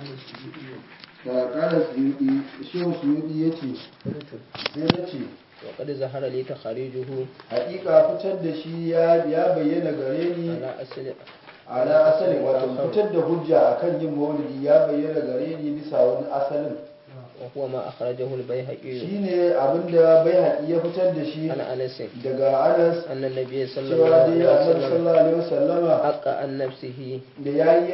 da kala suyudi shehu suyudi ya ce sai na ce وقد ظهر لي تخريجه hakika fitar da shi ya ya bayyana gare ni على أصل ala asalin wato fitar da hujja akan yin maulidi ya bayyana gare ni bisa wani asalin وهو ما أخرجه البيهقي shine abinda bai haƙi ya fitar da shi عن أنس daga anas أن النبي صلى cewa الله dai عليه annabi وسلم sallallahu alaihi wasallama حق عن نفسه da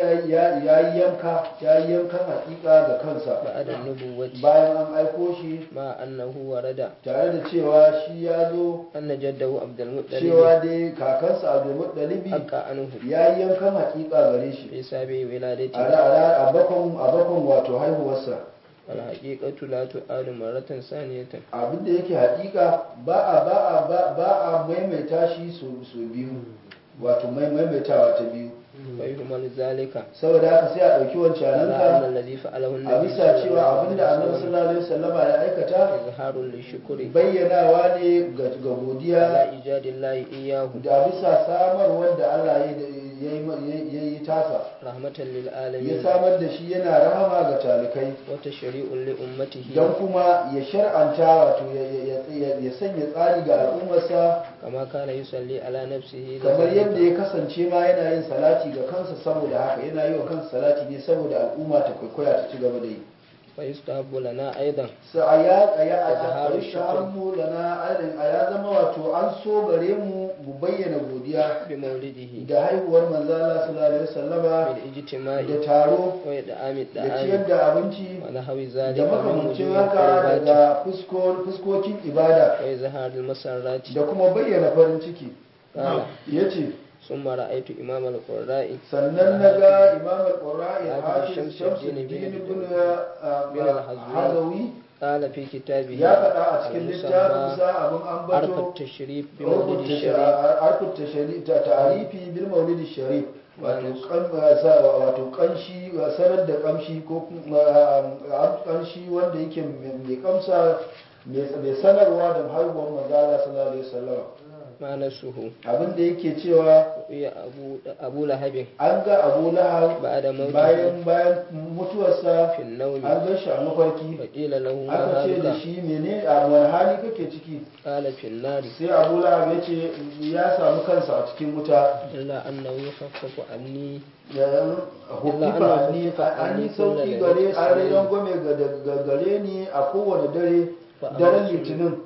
ya yi yanka ya yi yankan hakika ga kansa بعد النبوة bayan an aiko shi مع أنه ورد tare da cewa shi ya zo أن جده عبد المطلب cewa dai kakansa abdulmut dalibi حق عنه ya yi yankan hakika gare shi في سابع a ولادته ra- a bakon a bakon wato haihuwarsa والحقيقة لا تعاد مرة ثانية abinda yake hakika ba a ba a ba ba a maimaita shi su su biyu wato mai maimaitawa ta biyu ويهمل ذلك saboda haka sai a ɗauki على أن wancaninka الذي فعله a النبي bisa صلى cewa الله abinda عليه annabi وسلم sallallahu alaihi wasallama ya aikata إظهار للشكر bayyanawa ne ga ga على godiya إيجاد الله إياه da bisa samar da Allah ya yi ya yi tasa رحمة ya للعالمين samar da shi yana rahama ga talikai وتشريع لأمته don kuma ya shar'anta wato ya- ya- ya- ya sanya tsari ga al'ummarsa كما كان يصلي على نفسه kamar لذلك. yadda ya kasance ma yana yin salati ga kansa saboda haka yana yi wa kansa salati ne saboda al'umma ta kwaikwaya ta ci gaba da yi ويستحب لنا أيضا sa a ya a ya a Izharu ta hannu lana adin a ya zama wato an so gare mu mu bayyana godiya بمولده da haihuwar manzala sallallahu alaihi wasallama بالاجتماع da taro وإدعام da ciyar الدعاء da abinci ونحو da ذلك من makamancin وجوه haka القربات daga fusko- fuskokin ibada وإظهار المسرات da kuma bayyana farin ciki قال ya ce ثم رأيت إمام القراء sannan na ga imam al-qurra'i Hafiz hafiz Shamsuddin shamsuddin bin- ibn bin al-Hazwi. hazawi قال في كتابه ya faɗa a cikin المسمى littafinsa abin عرف ambato التشريف بمولد rubuta الشريف arkuta ta tarifi bil maulidi sharif wato kan sa- wato kanshi sanar da kamshi ko kuma ah, kanshi wanda yake mai kamsa mai sanarwa da haihuwar manzala sallallahu alaihi wasallam ما نسه abin da yake cewa رؤيا أبو, أبو لهب an ga abu lahab بعد موته bayan bayan mutuwarsa في النوم an gan shi a mafarki فقيل له ما aka ce da هذا shi mene a wani hali kake ciki قال في النار sai abu lahab ya ce ya samu kansa a cikin wuta إلا أنه يخفف عني yayin hukifa ni an yi sauki gare an rayuwar gome ga gare ni a kowane dare daren litinin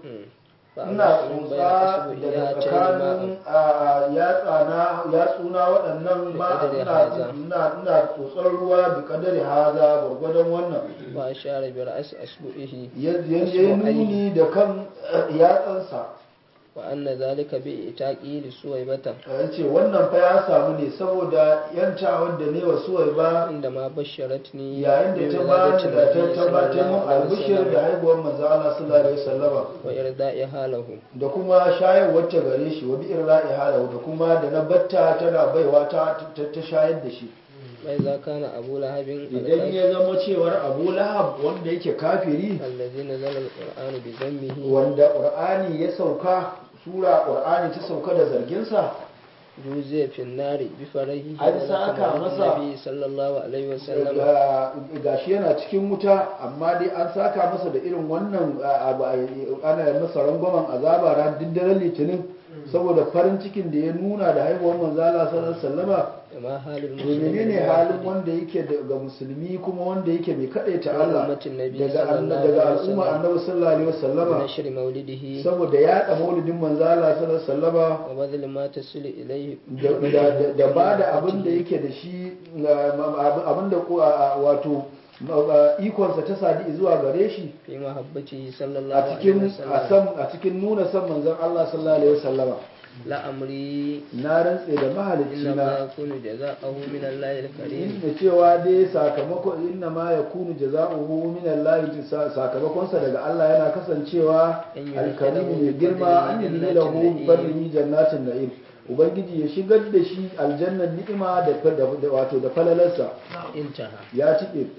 ina tsotsa daga tsakanin a yatsana yatsuna waɗannan ma ina ina ina tsotsar ruwa bi kadari haza gwargwadon wannan وأشار برأس أصبعه yadda ya nuni da kan yatsansa وأن ذلك بإتاقه لسويبة ya ce wannan fa ya samu ne saboda yantawar da ne wa suwai ba عندما بشرتني yayin da ta ba ni da ta tabbatar mun albishir da haihuwar manzo Allah sallallahu alaihi wasallama وإرضائها له da kuma shayarwar ta gare shi wa bi irra'i halahu da kuma da na batta tana baiwa ta ta ta shayar da shi وإذا كان أبو لهب idan الكافر ya zama cewar Abu Lahab wanda yake kafiri الذي نزل القرآن بذمه wanda Qur'ani ya sauka sura Qur'ani ta sauka da zargin sa جوزي في النار بفرحه An saka ولكن masa- النبي صلى الله عليه وسلم ga- gashi yana cikin wuta amma dai an saka masa da irin wannan a- abu a- ana masa rangwamen azaba ran duk daren litinin saboda farin cikin da ya nuna da haihuwar manzo Allah sallallahu alaihi wasallama وما حال to menene halin wanda yake ga musulmi kuma wanda yake mai kadaita Allah ummatin nabi daga sallallahu anna- alaihi daga wasallam. al'umma annabi sallallahu alaihi wasallama بنشر مولده saboda yaɗa maulidin manzo Allah sallallahu alaihi wasallama وبذل ما تصل إليه da- da- da- da ba da abin da yake da shi na- ma- abin da ko- a- a- wato ma- a- ikonsa ta sadi zuwa gare shi في محبته صلى الله a عليه cikin a وسلم san a cikin nuna san manzon Allah sallallahu alaihi wasallama لا أمري na rantse da mahalicci إنما na يكون جزاءه من الله الكريم inda cewa dai sakamako inna ma yakunu jaza'uhu min Allah sakamakon sa daga Allah yana kasancewa An yi alkarimi mai lahu girma an yi jannatin lahu na'im. barrihi jannatin na'im ubangiji ya shigar da shi aljannan ni'ima da da- da- wato da falalarsa انتهى ya cike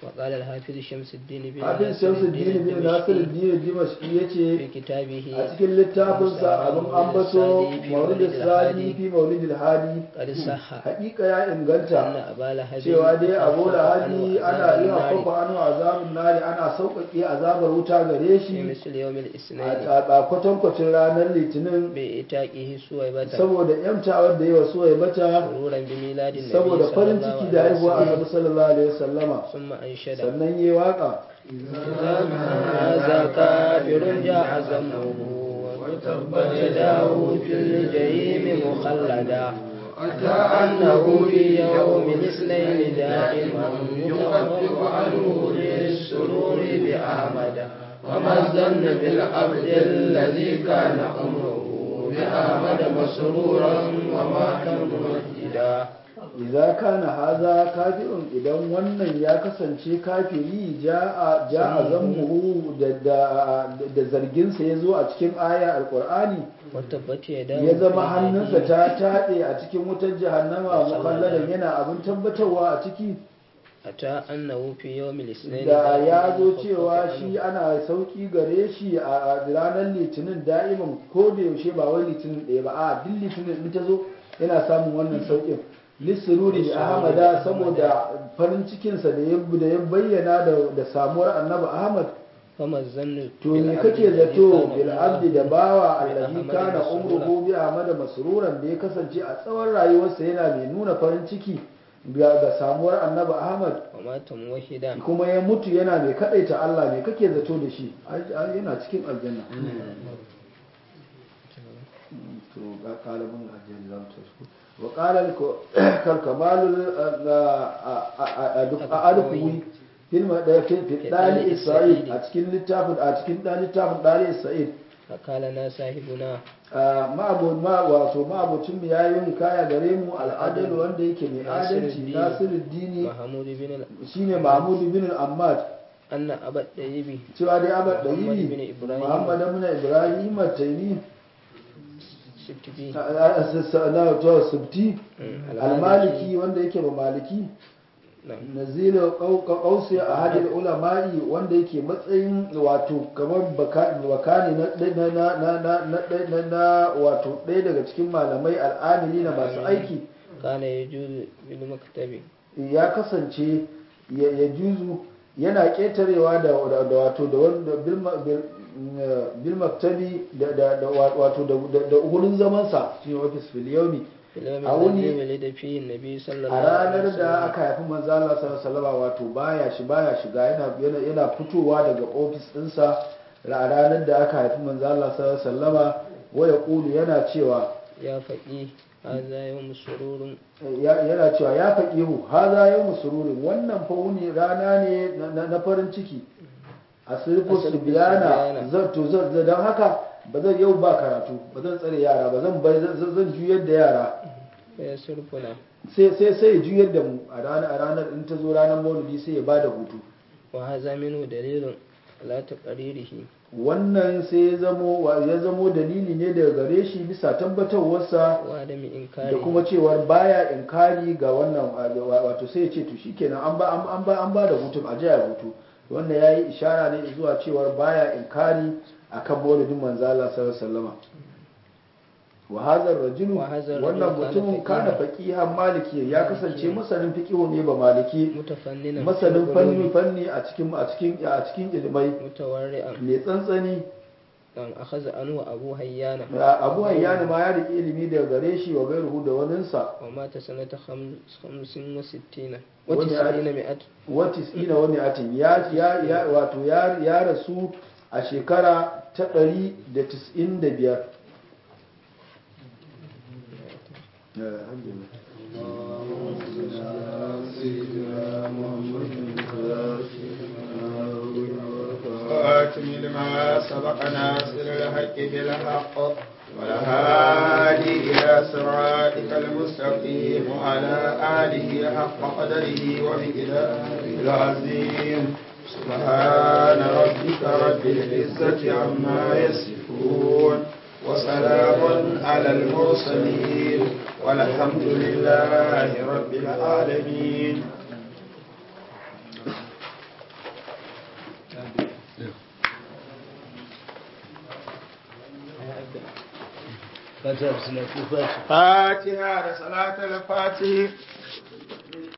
وقال الحافظ شمس الدين بن hafiz shamsuddin bin nasiruddin dimashqi yace في كتابه a cikin littafinsa abin ambato maulid sadi fi maulid hadi قد صح hakika ya أن inganta أبا لهب cewa dai abu خفف da عنه hadi ana عذاب yi النار hafafa anu azabun nari ana sauƙaƙe azabar wuta gare في shi مثل يوم الاثنين a a kwatankwacin ranar litinin بإتاقه سويبة saboda yamtawar da yawa so ya bata سرورا بميلاد النبي saboda صلى farin الله ciki da عليه haihuwa وسلم annabi sallallahu alaihi wasallama ثم أنشد sannan yi waka هذا كافر جاء ذنبه وتبت يداه في الجحيم مخلدا أتى أنه في يوم الاثنين دائما يخفف عنه للسرور بأحمد وما الظن بالعبد الذي كان أمره بأحمد مسرورا وما كان موحدا idza kana haza kafirun idan wannan ya kasance kafiri ja'a ja'a zammuhu da da da zargin sa yazo a cikin aya alqur'ani وتبت يداه ya zama في hannunsa الجحيم ta taɗe a cikin wutar jahannama mukalladan yana abin tabbatarwa a ciki أتى أنه في يوم الاثنين da ya zo يخفف cewa عنه shi ana sauki gare shi a ranar litinin da'iman ko da yaushe ba wai litinin ɗaya ba a duk litinin in ta zo yana samun wannan saukin lissururi da ahmada saboda farin cikinsa da ya da ya bayyana da da samuwar annabi ahmad فما الظن to me بالعبد kake الذي zato كان bil الله abdi da bawa bi allazi Ahmad kana masrura. umruhu bi ahmad masruran da ya kasance a tsawon rayuwarsa yana mai nuna farin ciki ga ga samuwar annabi ahmad ومات موحدا kuma ya mutu yana mai kadaita Allah mai kake zato da shi Ai- ai, yana cikin aljanna to ga kalabun aljanna za mu tashi wa qala kal kamalul adkuwi filma da fi fi dali isra'il a cikin littafin a cikin dali littafin dali isra'il فقال لنا صاحبنا ma'abu ma wato ma'abucin mu yayin kaya gare mu al'adal wanda yake mai adalci Nasiruddin. nasiruddini محمود بن ال- shine mahmud bin al-ammad أن أبا الطيب cewa dai abad Muhammad dayibi bin Ibrahim. muhammad bin ibrahim at-taymi سبتبي na to subti al-maliki wanda yake ba maliki نعم nazilu qausi ahadil ulama'i wanda yake matsayin wato kamar bakani na na na na na na na wato ɗaya daga cikin malamai al'amili na masu aiki كان يجوز بالمكتب ya kasance ya ya juzu yana ƙetarewa da da wato da wanda bil ma- bil bil maktabi da da da wato da da- da wurin zaman sa shi office fil yawmi في اليوم a wuni- الذي ولد فيه النبي صلى الله a عليه ranar da وسلم aka haifi manzo Allah sallallahu alaihi wasallam wato baya shi baya shiga yana yana yana fitowa daga office ɗinsa a ranar da aka haifi manzo Allah sallallahu alaihi wasallama waya kulu yana cewa يا فقيه هذا يوم سرور ya- yana cewa ya faqihu haza yawmu sururin wannan fa wuni rana ne na- na na farin ciki a sirfu Asirfu biyana Subyana. zan to zan dan haka ba zan yau ba karatu ba zan tsare yara ba zan bai zan zan juyar da yara فيصرفنا sai sai sai ya juyar da mu a ranar a ranar in ta zo ranar maulidi sai ya bada hutu وهذا منه دليل على تقريره wannan sai ya zamo wa- ya zamo dalili ne daga gare shi bisa tabbatarwarsa وعدم da إنكاره kuma cewar baya inkari ga wannan wa- wato sai ya ce to shikenan an ba an an ba an ba da hutun a jiya hutu wannan yayi ishara ne zuwa cewar baya inkari akan maulidin manzo Allah sallallahu alaihi wasallama wa hadha rajulu Wa hadha ar-rajulu wannan kana mutumin kana faqihan maliki ya kasance masanin fiqihu ne ba maliki متفننا masanin في fanni العلوم fanni a cikin a cikin a cikin ilmai متورعا mai tsantsani أن أخذ عنه أبو هيان abu hayyana ma ya riƙe ilimi daga gare shi wa gairuhu da waninsa ومات سنة خمس خمس وستين ومئة. وتسعين مئة watis ina wani atin ya ya ya wato ya ya rasu a shekara ta ɗari da tis'in da biyar وآتم لما سبق ناصر الحق بالحق والهادي إلى صراطك المستقيم وعلى آله حق قدره ومقداره العظيم سبحان ربك رب العزة عما يصفون وسلام على المرسلين والحمد لله رب العالمين fatiha da salatu fatiha fatiha da salatul fatih